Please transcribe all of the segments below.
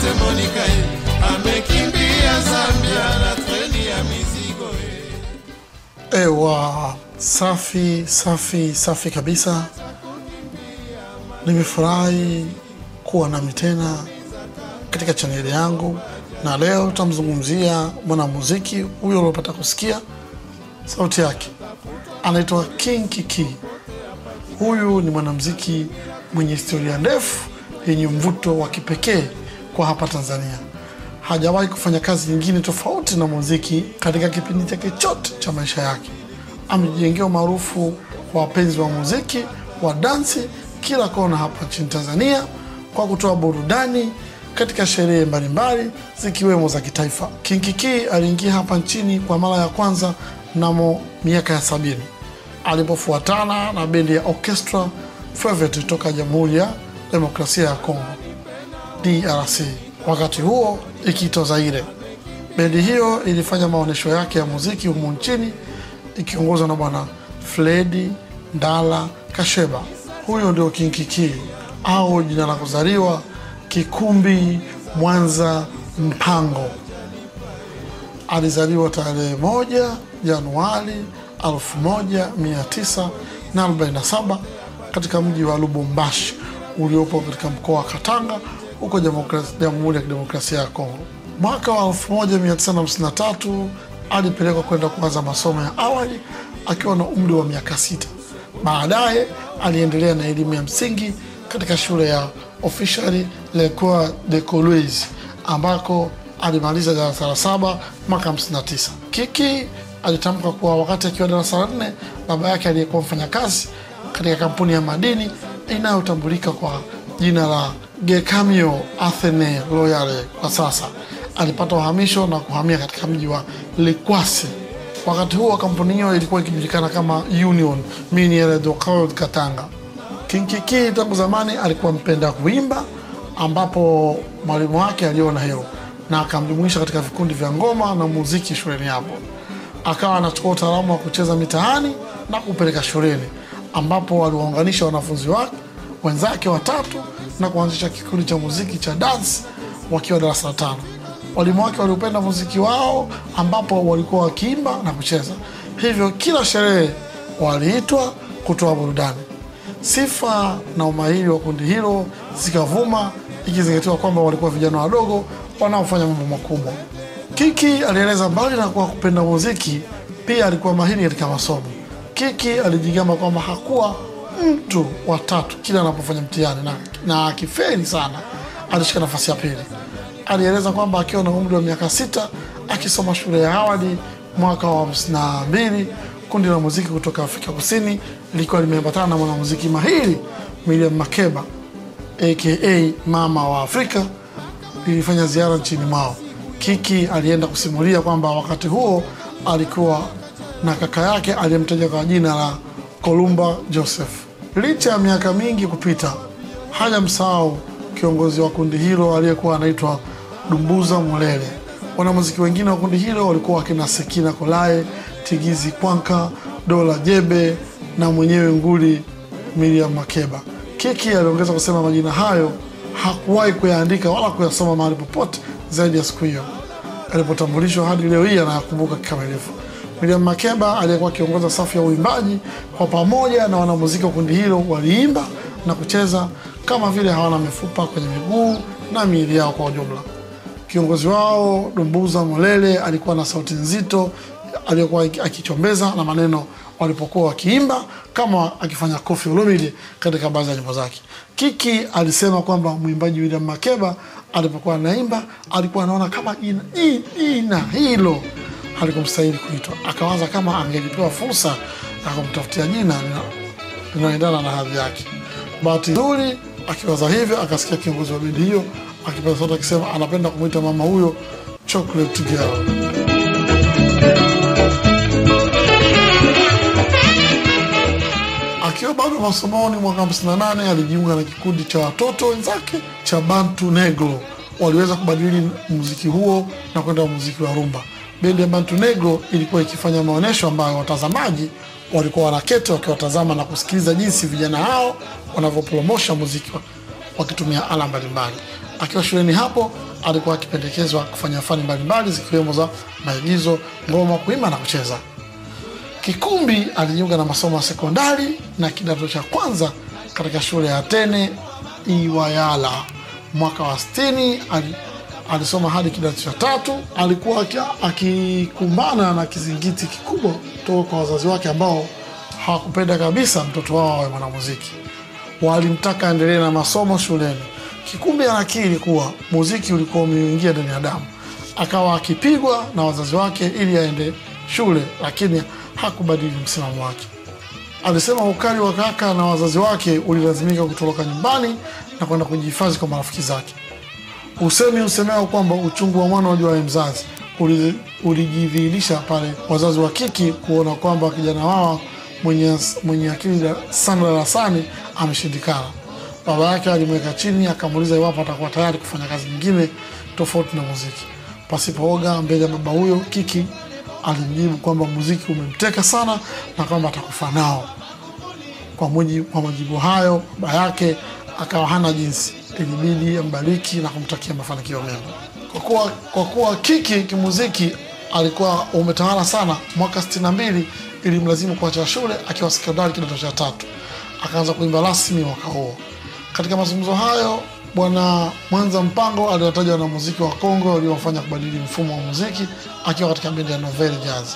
Asante Monica, eh, amekimbia Zambia na treni ya mizigo eh. Ewa, safi safi safi kabisa. Nimefurahi kuwa nami tena katika chaneli yangu, na leo tutamzungumzia mwanamuziki huyo uliopata kusikia sauti yake, anaitwa King Kiki. Huyu ni mwanamuziki mwenye historia ndefu yenye mvuto wa kipekee kwa hapa Tanzania. Hajawahi kufanya kazi nyingine tofauti na muziki katika kipindi chake chote cha maisha yake. Amejijengea umaarufu kwa wapenzi wa muziki wa dansi kila kona hapa nchini Tanzania kwa kutoa burudani katika sherehe mbalimbali zikiwemo za kitaifa. King Kiki aliingia hapa nchini kwa mara ya kwanza mnamo miaka ya sabini alipofuatana na bendi ya Orchestra Fevet toka Jamhuri ya Demokrasia ya Kongo DRC, wakati huo ikiitwa Zaire. Bendi hiyo ilifanya maonyesho yake ya muziki humu nchini ikiongozwa na bwana Fredi Ndala Kasheba. Huyo ndio King Kiki au jina la kuzaliwa Kikumbi Mwanza Mpango. Alizaliwa tarehe moja Januari 1947 katika mji wa Lubumbashi uliopo katika mkoa wa Katanga huko Demokrasi- Jamhuri ya Kidemokrasia ya Kongo. Mwaka wa 1953 alipelekwa kwenda kuanza masomo ya awali akiwa na umri wa miaka sita. Baadaye aliendelea na elimu ya msingi katika shule ya Officially L'Ecole de Coloise ambako alimaliza darasa la saba mwaka 59. Kiki alitamka kuwa wakati akiwa darasa la nne, baba yake aliyekuwa mfanyakazi katika kampuni ya madini inayotambulika kwa jina la Gekamio Athene Royale kwa sasa alipata uhamisho na kuhamia katika mji wa Likwasi. Wakati huo kampuni hiyo ilikuwa ikijulikana kama Union Miniere do Gold Katanga. King Kiki tangu zamani alikuwa mpenda kuimba, ambapo mwalimu wake aliona hilo na akamjumuisha katika vikundi vya ngoma na muziki shuleni hapo. Akawa anachukua utaalamu wa kucheza mitaani na kupeleka shuleni, ambapo waliwaunganisha wanafunzi wake wenzake watatu na kuanzisha kikundi cha muziki cha dance wakiwa darasa la tano. Walimu wake waliupenda muziki wao, ambapo walikuwa wakiimba na kucheza, hivyo kila sherehe waliitwa kutoa burudani. Sifa na umahiri wa kundi hilo zikavuma, ikizingatiwa kwamba walikuwa vijana wadogo wanaofanya mambo makubwa. Kiki alieleza mbali na kuwa kupenda muziki, pia alikuwa mahiri katika masomo. Kiki alijigamba kwamba hakuwa mtu wa tatu kila anapofanya mtihani na, na akifeli sana alishika nafasi ya pili. Alieleza kwamba akiwa na umri wa miaka sita akisoma shule ya awali mwaka wa hamsini na mbili kundi la muziki kutoka Afrika Kusini lilikuwa limeambatana na mwanamuziki mahiri Miriam Makeba aka mama wa Afrika lilifanya ziara nchini mwao. Kiki alienda kusimulia kwamba wakati huo alikuwa na kaka yake aliyemtaja kwa jina la Kolumba Joseph. Licha ya miaka mingi kupita, hajamsahau kiongozi wa kundi hilo aliyekuwa anaitwa Dumbuza Mulele. Wanamuziki wengine wa kundi hilo walikuwa wakina Sekina Kolae, Tigizi Kwanka, Dola Jebe na mwenyewe nguli Miriam Makeba. Kiki aliongeza kusema majina hayo hakuwahi kuyaandika wala kuyasoma mahali popote zaidi ya siku hiyo alipotambulishwa hadi leo hii anayakumbuka kikamilifu. Miriam Makeba aliyekuwa akiongoza safu ya uimbaji, kwa pamoja na wanamuziki wa kundi hilo waliimba na kucheza kama vile hawana mifupa kwenye miguu na miili yao kwa ujumla. Kiongozi wao Dumbuza Molele alikuwa na sauti nzito aliyokuwa akichombeza na maneno walipokuwa wakiimba kama akifanya Koffi Olomide katika baadhi ya nyimbo zake. Kiki alisema kwamba mwimbaji William Makeba alipokuwa anaimba alikuwa anaona kama jina hii- jina hilo halikumstahili kuitwa, akawaza kama angelipewa fursa ya kumtafutia jina lina- linaloendana na hadhi yake. Bahati nzuri, akiwaza hivyo, akasikia kiongozi wa bendi hiyo akipaza sauti akisema anapenda kumwita mama huyo Chocolate Girl. Akiwa bado masomoni mwaka 58 alijiunga na kikundi cha watoto wenzake cha Bantu Negro. Waliweza kubadili muziki huo na kwenda muziki wa rumba. Bendi ya Bantu Negro ilikuwa ikifanya maonyesho ambayo watazamaji walikuwa wanaketi wakiwatazama na kusikiliza jinsi vijana hao wanavyopromosha muziki wa- wakitumia ala mbalimbali. Akiwa shuleni hapo alikuwa akipendekezwa kufanya fani mbalimbali zikiwemo za maigizo, ngoma, kuimba na kucheza. Kikumbi alijiunga na masomo ya sekondari na kidato cha kwanza katika shule ya Atene Iwayala. Mwaka wa 60 ali, alisoma hadi kidato cha tatu. Alikuwa aki- akikumbana na kizingiti kikubwa kutoka kwa wazazi wake ambao hawakupenda kabisa mtoto wao awe mwanamuziki. Walimtaka aendelee na masomo shuleni. Kikumbi anakiri kuwa muziki ulikuwa umeingia ndani ya damu, akawa akipigwa na wazazi wake ili aende shule, lakini hakubadili msimamo wake. Alisema ukali wa kaka na wazazi wake ulilazimika kutoroka nyumbani na kwenda kujihifadhi kwa marafiki zake. Usemi usemao kwamba uchungu wa mwana wajuaye mzazi uli- ulijidhihirisha pale wazazi wa Kiki kuona kwamba kijana wao mwenye, mwenye akili da- sana darasani ameshindikana. Baba yake alimweka chini akamuuliza iwapo atakuwa tayari kufanya kazi nyingine tofauti na muziki. Pasipooga mbele ya baba huyo, Kiki alimjibu kwamba muziki umemteka sana na kwamba atakufa nao. Kwa mujibu kwa majibu hayo, baba yake akawa hana jinsi, ilibidi ambariki na kumtakia mafanikio mema. Kwa kuwa, kwa kuwa Kiki kimuziki alikuwa umetawala sana, mwaka 62 ilimlazimu kuacha shule akiwa sekondari kidato cha tatu, akaanza kuimba rasmi mwaka huo. Katika mazungumzo hayo, Bwana Mwanza Mpango aliwataja wanamuziki wa Kongo waliofanya kubadili mfumo wa muziki akiwa katika bendi ya Nouvelle Jazz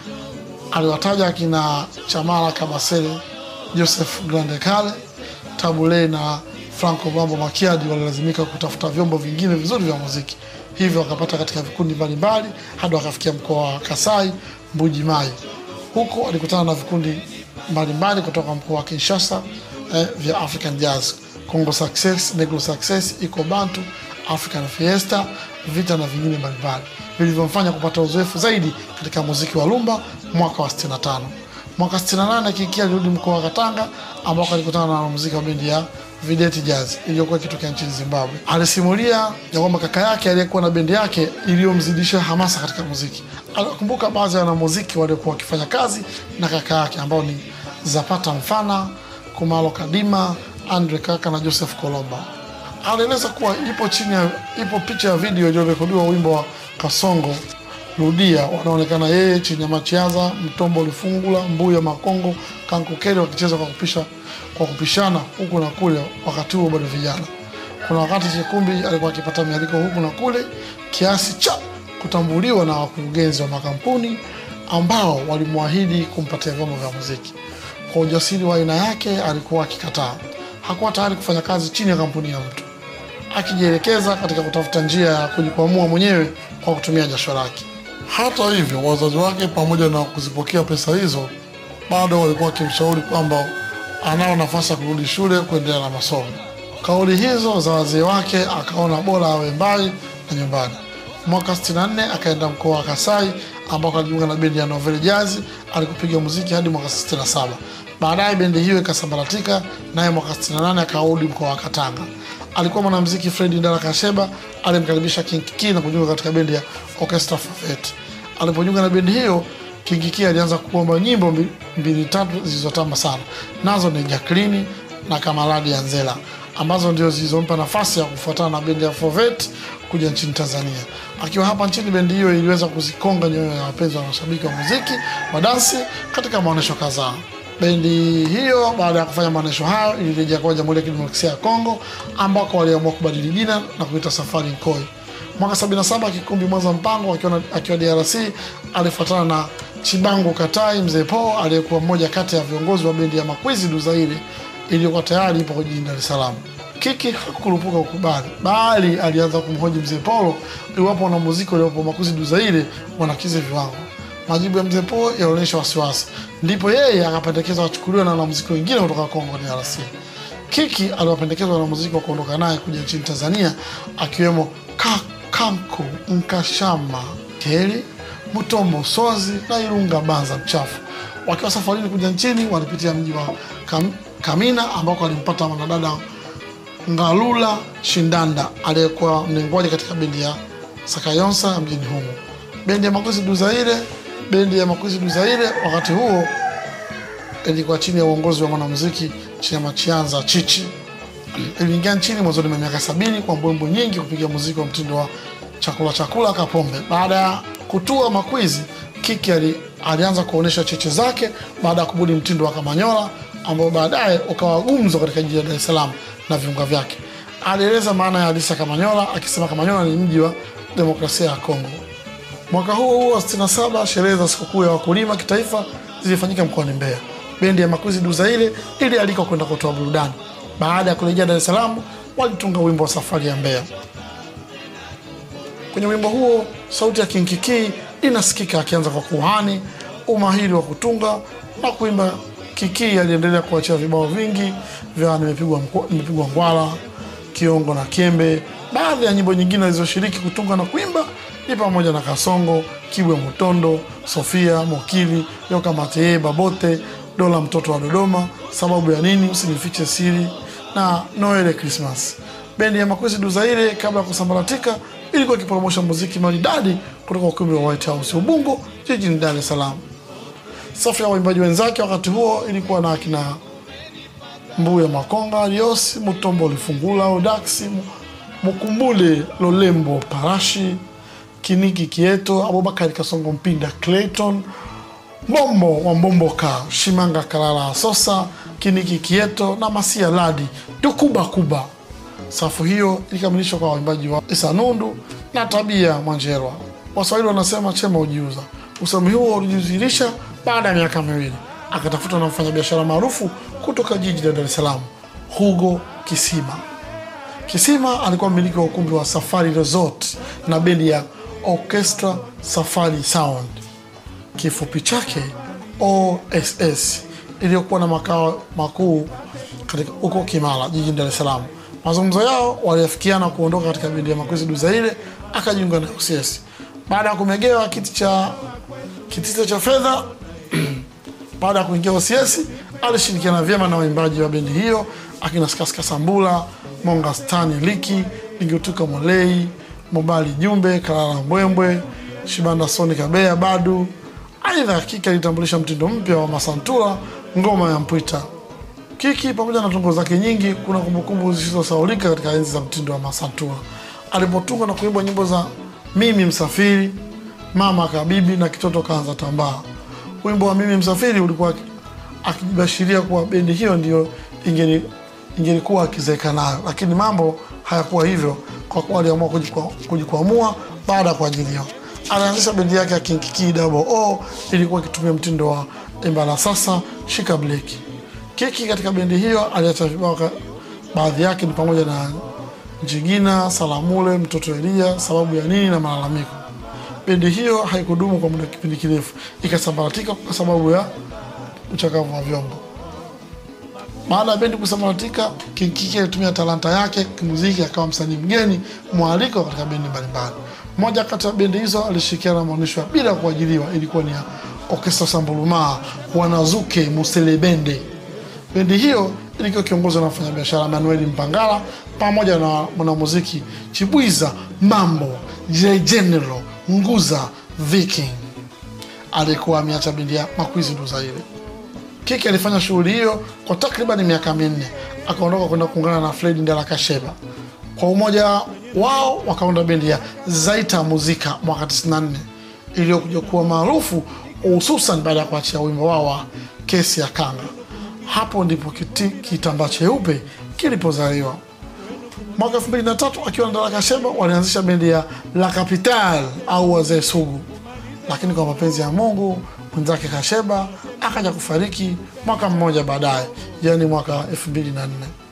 aliwataja akina Chamala Kabasele, Joseph Grande Kale, Tabule na Franco Mambo Makiadi walilazimika kutafuta vyombo vingine vizuri vya muziki, hivyo wakapata katika vikundi mbalimbali hadi wakafikia mkoa wa Kasai Mbuji Mai. Huko alikutana na vikundi mbalimbali kutoka mkoa wa Kinshasa eh, vya African Jazz, Congo Success, Negro Success, Iko Bantu, African Fiesta, Vita na vingine mbalimbali vilivyomfanya kupata uzoefu zaidi katika muziki wa lumba mwaka wa 65. Mwaka 68 Kiki alirudi mkoa wa Katanga ambako alikutana na wanamuziki wa bendi ya Videti Jazz iliyokuwa ikitokea nchini Zimbabwe. Alisimulia ya kwamba kaka yake aliyekuwa na bendi yake iliyomzidisha hamasa katika muziki. Alikumbuka baadhi ya wanamuziki waliokuwa wakifanya kazi na kaka yake ambao ni Zapata Mfana, Kumalo Kadima, Andre Kaka na Joseph Kolomba. Alieleza kuwa ipo chini ya ipo picha ya video iliyorekodiwa wimbo wa Kasongo Rudia, wanaonekana yeye chini ya Machiaza, Mtombo Lifungula, Mbuya Makongo, Kankukere wakicheza kwa kupisha kwa kupishana huku na kule, wakati huo bado vijana. Kuna wakati Chikumbi alikuwa akipata mialiko huku na kule kiasi cha kutambuliwa na wakurugenzi wa makampuni ambao walimwahidi kumpatia vyombo vya muziki. Kwa ujasiri wa aina yake alikuwa akikataa. Hakuwa tayari kufanya kazi chini ya kampuni ya mtu, akijielekeza katika kutafuta njia ya kujikwamua mwenyewe kwa kutumia jasho lake. Hata hivyo, wazazi wake pamoja na kuzipokea pesa hizo, bado walikuwa wakimshauri kwamba anao nafasi ya kurudi shule kuendelea na masomo. Kauli hizo za wazee wake akaona bora awe mbali na nyumbani. Mwaka 64 akaenda mkoa wa Kasai ambako alijiunga na bendi ya Nouvelle Jazz alikupiga muziki hadi mwaka 67. Baadaye bendi hiyo ikasambaratika, naye mwaka 68 akarudi mkoa wa Katanga. Alikuwa mwanamuziki Fredi Ndala Kasheba alimkaribisha King Kiki na kujiunga katika bendi ya Orchestra Fafet. Alipojiunga na bendi hiyo, King Kiki alianza kuomba nyimbo mbi- mbili tatu zilizotamba sana, nazo ni Jacqueline na Kamaradi ya Nzela ambazo ndio zilizompa nafasi ya kufuatana na bendi ya Fovet kuja nchini Tanzania. Akiwa hapa nchini, bendi hiyo iliweza kuzikonga nyoyo ya wapenzi wa mashabiki wa muziki wa dansi katika maonyesho kadhaa. Bendi hiyo baada ya kufanya maonyesho hayo ilirejea kwa Jamhuri ya Kidemokrasia ya Kongo ambako waliamua kubadili jina na kuita Safari Nkoi. Mwaka 77 Kikumbi Mwanza Mpango akiwa, na- akiwa DRC alifuatana na Chibangu Katai Mzee Po aliyekuwa mmoja kati ya viongozi wa bendi ya Makwizi Duzaire iliyokuwa tayari ipo jijini Dar es Salaam. Kiki hakukurupuka kukubali, bali alianza kumhoji Mzee Polo iwapo wanamuziki waliopo Makwizi Duzaire wanakizi viwango. Majibu ya Mzee Po yalionyesha wasiwasi, ndipo yeye akapendekeza wachukuliwe na wanamuziki wengine kutoka Kongo DRC. Kiki aliwapendekeza wanamuziki wa kuondoka naye kuja nchini Tanzania akiwemo Ka- Kanku Nkashama Keli Mutombo Sozi na Irunga Banza Mchafu. Wakiwa safarini kuja nchini, walipitia mji wa Kam, Kamina ambako alimpata mwanadada Ngalula Shindanda aliyekuwa mnenguaji katika bendi ya Sakayonsa mjini humo. Bendi ya Makuzi Duzaire, bendi ya Makuzi Duzaire wakati huo ilikuwa chini ya uongozi wa mwanamuziki chini ya Machianza Chichi iliingia nchini mwanzoni mwa miaka sabini kwa mbwembwe nyingi kupiga muziki wa mtindo wa chakula chakula kapombe. Baada ya kutua makwizi, Kiki ali, alianza kuonyesha cheche zake baada ya kubuni mtindo wa Kamanyola ambao baadaye ukawa gumzo katika jiji la Dar es Salaam na viunga vyake. Alieleza maana ya halisi ya Kamanyola akisema Kamanyola ni mji wa demokrasia ya Kongo. Mwaka huo huo wa 67 sherehe za sikukuu ya wakulima kitaifa zilifanyika mkoani Mbeya. Bendi ya Makuzi Duzaile ilialikwa kwenda kutoa burudani. Baada ya kurejea Dar es Salaam, walitunga wimbo wa safari ya Mbeya. Kwenye wimbo huo sauti ya Kinkiki inasikika akianza kwa kuhani umahiri wa kutunga na kuimba. Kiki aliendelea kuachia vibao vingi vya nimepigwa mkwa- nimepigwa ngwala, kiongo na kiembe. Baadhi ya nyimbo nyingine alizoshiriki kutunga na kuimba ni pamoja na Kasongo, Kibwe Mutondo, Sofia Mokili, Yoka Mateye, Babote, Dola mtoto wa Dodoma, sababu ya nini, usinifiche siri na Noele Christmas. Bendi ya Makwezi Duzaire kabla ya kusambaratika ilikuwa ikipromosha muziki maridadi kutoka ukumbi wa White House Ubungo jijini Dar es Salaam. Safu ya waimbaji wenzake wakati huo ilikuwa na akina Mbuya Makonga, Rios Mutombo, Lifungula Odaksi, Mu- Mukumbule Lolembo, Parashi Kiniki Kieto, Abubakari Kasongo Mpinda, Clayton Mbombo wa Mbomboka, Shimanga Kalala Asosa, Kiniki Kieto na Masia Ladi Dukuba Kuba. Safu hiyo ilikamilishwa kwa waimbaji wa Isa Nundu na Tabia Mwanjerwa. Waswahili wanasema chema ujiuza. Usemi huo ulijidhihirisha baada ya miaka miwili, akatafutwa na mfanyabiashara maarufu kutoka jiji la Dar es Salaam, Hugo Kisima. Kisima alikuwa mmiliki wa ukumbi wa Safari Resort na bendi ya Orchestra Safari Sound, kifupi chake OSS, iliyokuwa na makao makuu katika huko Kimara jijini Dar es Salaam. Mazungumzo yao waliafikiana kuondoka katika bendi ya Makwezi Duzaire, akajiunga na OSS baada ya kumegewa kiti cha kitita cha fedha baada ya kuingia OCS alishirikiana vyema na waimbaji wa bendi hiyo akina Skaska Sambula, Monga Stani Liki, Lingutuka Molei, Mobali Jumbe, Kalala Mbwembwe, Shibanda Soni Kabea Badu. Aidha, Kiki alitambulisha mtindo mpya wa masantura, ngoma ya mpwita. Kiki pamoja na tungo zake nyingi, kuna kumbukumbu zisizosahaulika katika enzi za mtindo wa masantura alipotunga na kuimba nyimbo za mimi msafiri, mama kabibi na kitoto kaanza tambaa. Wimbo wa mimi msafiri ulikuwa akijibashiria kuwa bendi hiyo ndiyo ingeni- ingelikuwa akizeeka nayo, lakini mambo hayakuwa hivyo kwa kuwa aliamua kujikwa- kujikwamua baada ya kuajiliwa. Alianzisha bendi yake ya Kinkiki Double O, ilikuwa ikitumia mtindo wa imbala sasa shika bleki. Kiki katika bendi hiyo aliacha vibao ka- baadhi yake ni pamoja na Njigina, Salamule, Mtoto Elia, Sababu ya nini na Malalamiko. Bendi hiyo haikudumu kwa muda kipindi kirefu, ikasambaratika kwa sababu ya uchakavu wa vyombo. Baada ya bendi kusambaratika, Kinkiki alitumia talanta yake kimuziki, akawa msanii mgeni mwaliko katika bendi mbalimbali. Moja kati ya bendi hizo alishirikiana na maonyesho ya bila kuajiliwa, ilikuwa ni ya Orkestra Sambulumaa, Wanazuke Muselebende. Bendi hiyo ilikuwa ikiongozwa na mfanyabiashara Manuel Mpangala pamoja na mwanamuziki Chibwiza Mambo, J General Nguza Viking aliyekuwa ameacha bendi ya Makwizi Duzaire. Kiki alifanya shughuli hiyo kwa takriban miaka minne, akaondoka kwenda kuungana na Fred Ndala Kasheba. Kwa umoja wao wakaunda bendi ya Zaita Muzika mwaka 94 iliyokuja kuwa maarufu hususan baada ya kuachia wimbo wao wa Kesi ya Kanga. Hapo ndipo kiti- kitambaa cheupe kilipozaliwa. Mwaka 2003 akiwa na Ndala Kasheba walianzisha bendi ya La Capital au Wazee Sugu, lakini kwa mapenzi ya Mungu mwenzake Kasheba akaja kufariki mwaka mmoja baadaye, yaani mwaka 2004.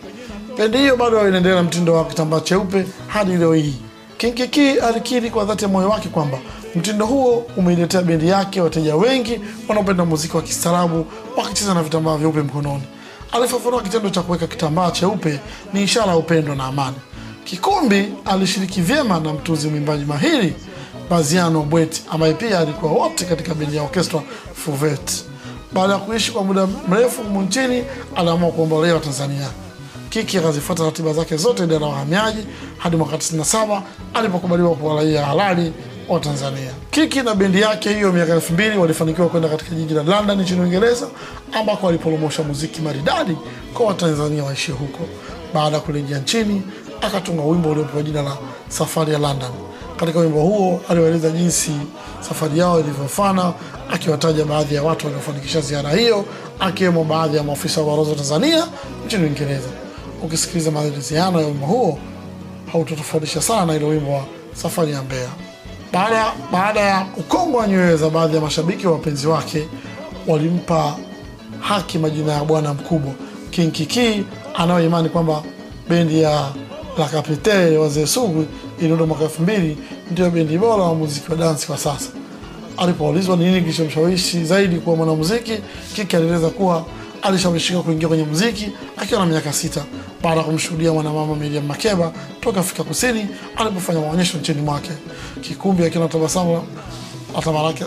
Bendi hiyo bado inaendelea na mtindo wa kitambaa cheupe hadi leo hii. Kinkiki alikiri kwa dhati ya moyo wake kwamba mtindo huo umeiletea bendi yake wateja wengi wanaopenda muziki wa kistaarabu wakicheza na vitambaa vyeupe mkononi. Alifafanua kitendo cha kuweka kitambaa cheupe ni ishara ya upendo na amani. Kikumbi alishiriki vyema na mtunzi mwimbaji mahiri Baziano Bweti ambaye pia alikuwa wote katika bendi ya orkestra Fuvet. Baada ya kuishi kwa muda mrefu humu nchini, aliamua kuombolewa Tanzania. Kiki akazifuata ratiba zake zote idara ya uhamiaji hadi mwaka 97 alipokubaliwa kuwa raia halali wa Tanzania. Kiki na bendi yake hiyo miaka elfu mbili walifanikiwa kwenda katika jiji la London nchini Uingereza ambako waliporomosha muziki maridadi kwa Watanzania waishie huko. Baada ya kurejea nchini, akatunga wimbo uliopewa jina la Safari ya London. Katika wimbo huo aliwaeleza jinsi safari yao ilivyofana, akiwataja baadhi ya watu waliofanikisha ziara hiyo, akiwemo baadhi ya maafisa wa balozi wa Tanzania nchini Uingereza. Ukisikiliza maeleziano ya wimbo huo hautotofautisha sana na ile wimbo wa safari ya Mbeya. Baada, baada ya ukongwa wa nyoyo za baadhi ya mashabiki wa wapenzi wake, walimpa haki majina ya bwana mkubwa King Kiki, anayoimani kwamba bendi ya La Capitale ya wazee sugu iliundwa mwaka elfu mbili ndio bendi bora wa muziki wa dansi kwa sasa. Alipoulizwa ni nini kilichomshawishi zaidi kuwa mwanamuziki, Kiki alieleza kuwa alishawishika kuingia kwenye muziki akiwa na miaka sita baada ya kumshuhudia mwanamama Miriam Makeba toka Afrika Kusini alipofanya maonyesho nchini mwake. Kikumbi akiwa na tabasamu la tamalaki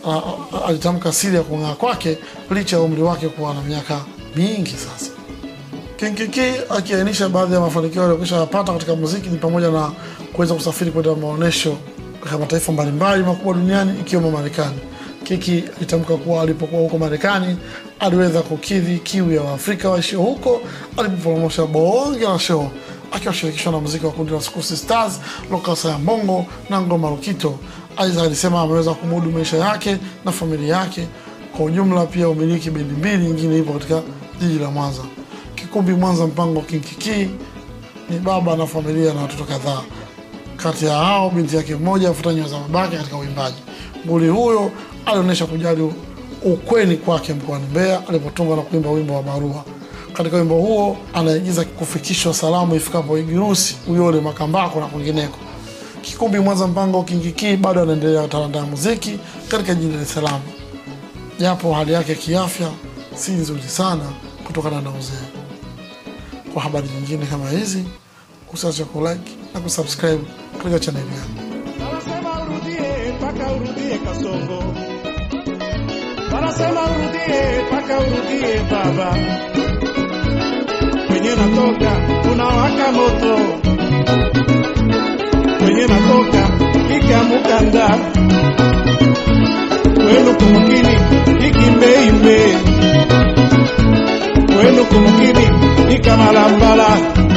alitamka siri ya kung'aa kwake licha ya umri wake kuwa na miaka mingi sasa. Kinkiki akiainisha baadhi ya mafanikio aliyokwisha yapata katika muziki ni pamoja na kuweza kusafiri kwenda maonyesho katika mataifa mbalimbali makubwa duniani ikiwemo Marekani. Kiki alitamka kuwa alipokuwa huko Marekani aliweza kukidhi kiu ya Waafrika waishio huko alipopromosha bonge la show akiwashirikishwa na muziki wa kundi la Skusi Stars, Lokasa ya Mbongo na Ngoma Lukito. Aidha alisema ameweza kumudu maisha yake na familia yake kwa ujumla. Pia umiliki bendi mbili nyingine ipo katika jiji la Mwanza. Kikumbi Mwanza, mpango Kinkiki ni baba na familia na watoto kadhaa. Kati ya hao binti yake mmoja afuta nyayo za babake katika uimbaji. Mbuli huyo alionyesha kujali ukweni kwake mkoani Mbeya alipotunga na kuimba wimbo wa Barua. Katika wimbo huo anaigiza kufikishwa salamu ifikapo Igirusi, Uyole, Makambako na kwingineko. Kikumbi Mwanza mpango Kinkiki bado anaendelea talanta ya muziki katika jiji la Dar es Salaam, japo hali yake kiafya si nzuri sana kutokana na uzee. Kwa habari nyingine kama hizi, usiache kulike na kusubscribe katika chaneli yangu. Wanasema urudie mpaka urudie Kasongo, wanasema urudie mpaka urudie baba. Kwenye natoka unawaka moto, kwenye natoka ikamukanda wenu kumukini ikimbeimbe wenu kumukini ikamalambala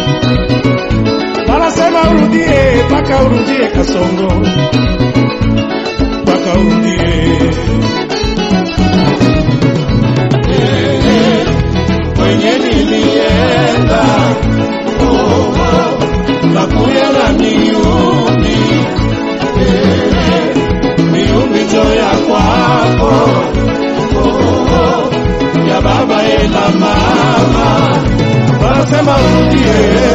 wanasema urudie mpaka urudie Kasongo, mpaka urudie kwenye nilienda oh, oh, nakuya na miumi eh, miumi joya kwako oh, oh, ya baba ena mama wanasema urudie